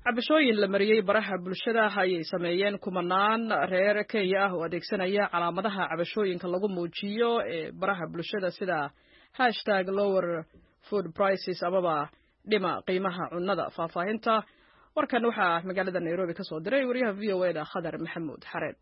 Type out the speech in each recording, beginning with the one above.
cabashooyin la mariyey baraha bulshada ayay sameeyeen kumanaan reer kenya ah oo adeegsanaya calaamadaha cabashooyinka lagu muujiyo ee baraha bulshada sida hashtag lower food prices amaba dhima qiimaha cunnada faahfaahinta warkan waxaa magaalada nairobi ka soo diray wariyaha v o eda khadar maxamuud xareed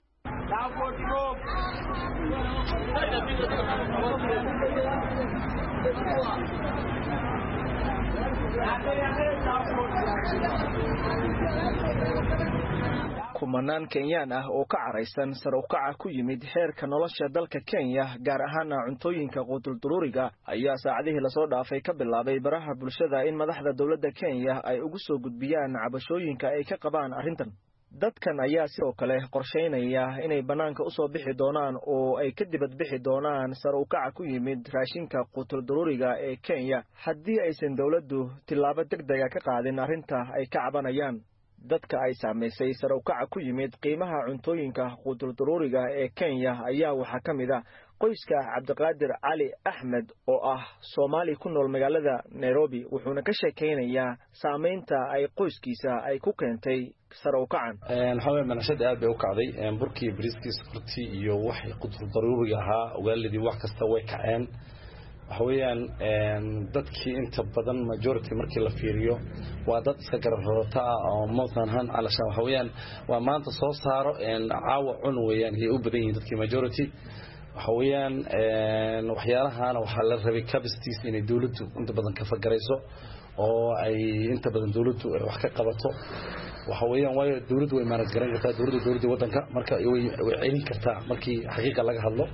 kumanaan kenyaan ah oo ka caraysan sare ukaca ku yimid heerka nolosha dalka kenya gaar ahaana cuntooyinka quutulduruuriga ayaa saacadihii lasoo dhaafay ka bilaabay baraha bulshada in madaxda dowladda kenya ay ugu soo gudbiyaan cabashooyinka ay ka qabaan arrintan dadkan ayaa sidoo kale qorshaynaya inay bannaanka u soo bixi doonaan oo ay ka dibad bixi doonaan sare ukaca ku yimid raashinka quutulduruuriga ee kenya haddii aysan dowladdu tillaabo deg dega ka qaadin arrinta ay ka cabanayaan dadka ay saamaysay sare ukaca ku yimid qiimaha cuntooyinka quutulduruuriga ee kenya ayaa waxaa ka mid a qoyska cabdiqaadir cali axmed oo ah soomaali ku nool magaalada nairobi wuxuuna ka sheekaynayaa saamaynta ay qoyskiisa ay ku keentay sare ukacan waxaa weye manashada aad bay u kacday burkii bariiskii sokortii iyo wax quutuldaruuriga ahaa ogaaladii wax kasta way kaceen waxa weeyaan dadkii inta badan majority markii la fiiriyo waa dad iska gararorota ah oo mothanhan alashaan waxa weeyaan waa maanta soo saaro caawa cun weeyaan ayay u badan yihiin dadkii majority waxa weeyaan waxyaalahana waxaa la rabay capacities inay dawladdu inta badan ka fagarayso oo ay inta badan dawladdu wax ka qabato waxa weeyaan waayo dawladdu way maanad garan kartaa dawladda dawladda waddanka marka way celin kartaa markii xaqiiqa laga hadlo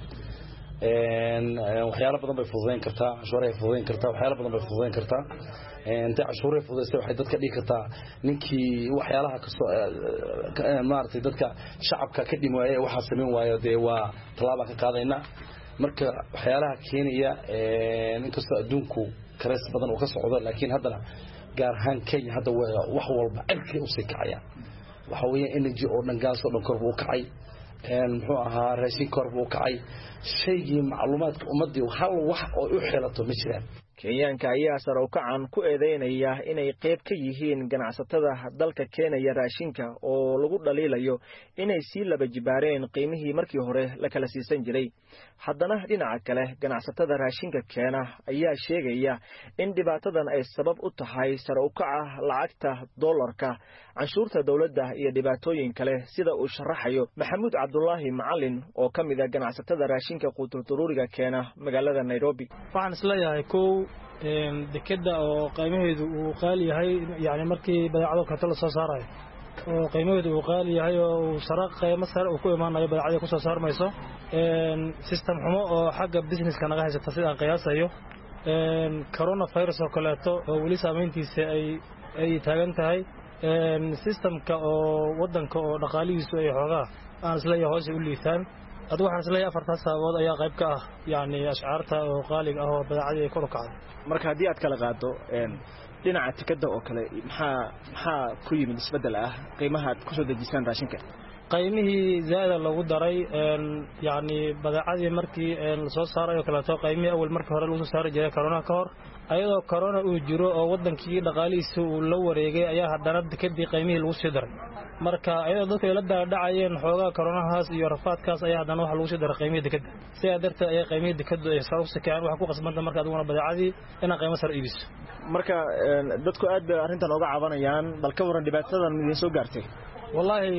waxyaalo badan bay fududayn kartaa cashuuray fududayn kartaa waxyaalo badan bay fududayn kartaa intay cashuuray fududaysay waxay dadka dhigi kartaa ninkii waxyaalaha kasoo maaragtay dadka shacabka ka dhimi waaye waxaa samayn waayo dee waa tallaabaan ka qaadayna marka waxyaalaha keenaya inkastoo adduunku karays badan uu ka socdo laakiin haddana gaar ahaan kenya hadda wax walba cirkay usii kacayaan waxa weeya energy oo dhan gaas oo dhan korba u kacay muxuu ahaa raashin korba u kacay shaygii macluumaadka ummaddii hal wax oo u xelato ma jiraan kenyaanka ayaa sare ukacan ku eedeynaya inay qayb ka yihiin ganacsatada dalka keenaya raashinka oo lagu dhaliilayo inay sii laba jibaareen qiimihii markii hore la kala siisan jiray haddana dhinaca kale ganacsatada raashinka keena ayaa sheegaya in dhibaatadan ay sabab u tahay sare ukaca lacagta dollarka canshuurta dowladda iyo dhibaatooyin kale sida uu sharaxayo maxamuud cabdulaahi macalin oo ka mid a ganacsatada raashinka quutulduruuriga keena magaalada nairobi waxaan isleeyahay kow dekeda oo qiimaheedu uu qaali yahay yani markii badeecado kaleto la soo saarayo oo qiimaheedu uu qaali yahay oo uu sare qiimo sare uu ku imaanayo badeecadii ku soo saarmayso system xumo oo xagga businesska naga haysata sida aan qiyaasayo corona virus oo kaleeto oo weli saamayntiisa ay ay taagan tahay systemka oo waddanka oo dhaqaalihiisu ay xoogaa aan isleeyahay hoose u liitaan adigu waxaan isleeyahay afartaas sababood ayaa qayb ka ah yacni ashcaarta oo qaaliga ah oo badeecadii ay kor u kacday marka haddii aad kala qaado dhinaca tikada oo kale maxaa maxaa ku yimid isbeddel ah qiimaha aad kusoo dejisaan raashinka qaymihii zaa'ida lagu daray yacni badeecadii markii lasoo saaray oo kaleeto qaymihii awal markii hore lagu soo saari jiray corona ka hor ayadoo corona uu jiro oo waddankii dhaqaalihiisa uu la wareegay ayaa haddana dekadii qaymihii lagu sii daray marka ayadoo dadku ay la daadhacayeen xoogaa koronahaas iyo rafaadkaas ayaa haddana waxa lagu sii daray qaymihii dekadda sidaa darteed ayaa qaymihii dekaddu ay sare u sikeen waxaa ku qasbanta marka adiguna badeecadii inaad qaymo sare iibiso marka dadku aad bay arrintan oga cabanayaan bal ka warran dhibaatadan idiin soo gaartay wallaahi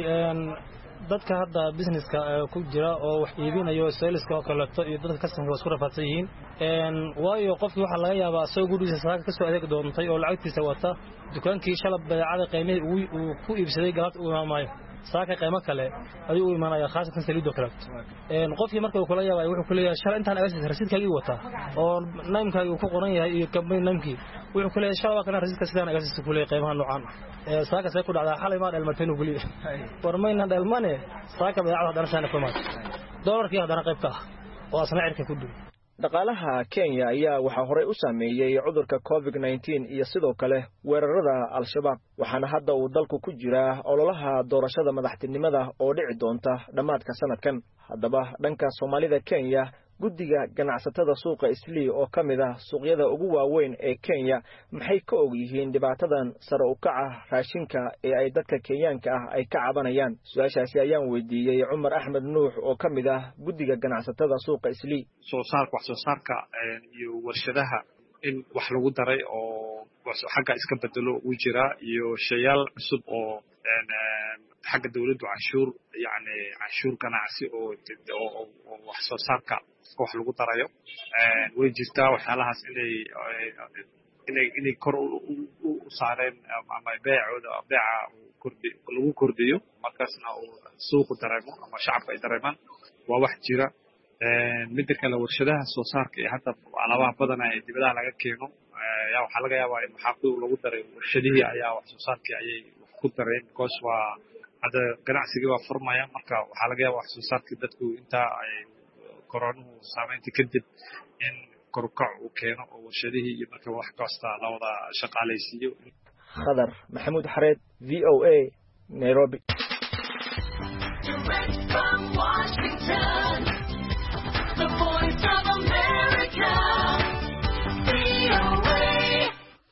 dadka hadda businesska ku jira oo wax iibinayo saliska oo kaleeto iyo dadka kastamka waa isku rafaadsan yihiin waayo qofkii waxaa laga yaabaa asagoo gurigiisa saaka kasoo adeeg doontay oo lacagtiisa wata dukaankii shalab badeecada qiimihii uu ku iibsaday galabta u imaamaayo saaka qiimo kale ayuu u imaanaya khaasatan saliidoo kaleeto qofkii marka uu kula yaabay wuxuu ku leeyahay shalay intaan agasis rasiidkaagii wataa oo naymkaagii uu ku qoran yahay iyo kambani naymkii wuxuu ku leeyahay shalay waa kana rasiidka sidaan agasis ku leeyahay qiimaha noocaan ah saaka see ku dhacdaa xalay maa dhelmatay inuu kuliya war mayna dhelmane saaka badeecada haddana shaana ku imaatay doolarkii haddana qayb ka ah oo asna cirka ku dhow dhaqaalaha kenya ayaa waxaa horey u saameeyey cudurka covid nneteen iyo sidoo kale weerarada al-shabaab waxaana hadda uu dalku ku jiraa ololaha doorashada madaxtinimada oo dhici doonta dhammaadka sanadkan haddaba dhanka soomaalida kenya guddiga ganacsatada suuqa islii oo ka mid ah suuqyada ugu waaweyn ee kenya maxay ka og yihiin dhibaatadan sare u kaca raashinka ee ay dadka kenyaanka ah ay ka cabanayaan su-aashaasi ayaan weydiiyey cumar axmed nuux oo ka mid ah guddiga ganacsatada suuqa islii soo saarka wax soo saarka iyo warshadaha in wax lagu daray oo xagga iska bedelo uu jiraa iyo shayaal cusub oo xagga dawladdu canshuur yani canshuur ganacsi oo oo wax soo saarka wax lagu darayo way jirtaa waxyaalahaas inay inay inay kor u saareen ama beecooda beeca kordhi lagu kordhiyo markaasna uu suuqu dareemo ama shacabka ay dareemaan waa wax jira midda kale warshadaha soo saarka ee hadda alaabaha badana ee dibadaha laga keeno yaa waxaa laga yaabaa in maxaafidu lagu daray warshadihii ayaa wax soo saarkii ayay wax ku dareen because waa hadda ganacsigii waa furmaya marka waxaa laga yaaba wax soo saarkii dadku intaa ay koronuhu saameynta kadib in korukac uu keeno oo warshadihii iyo marka wax kasta la wada shaqaalaysiiyo khadar maxamuud xareed v o a nairobi Direct from Washington.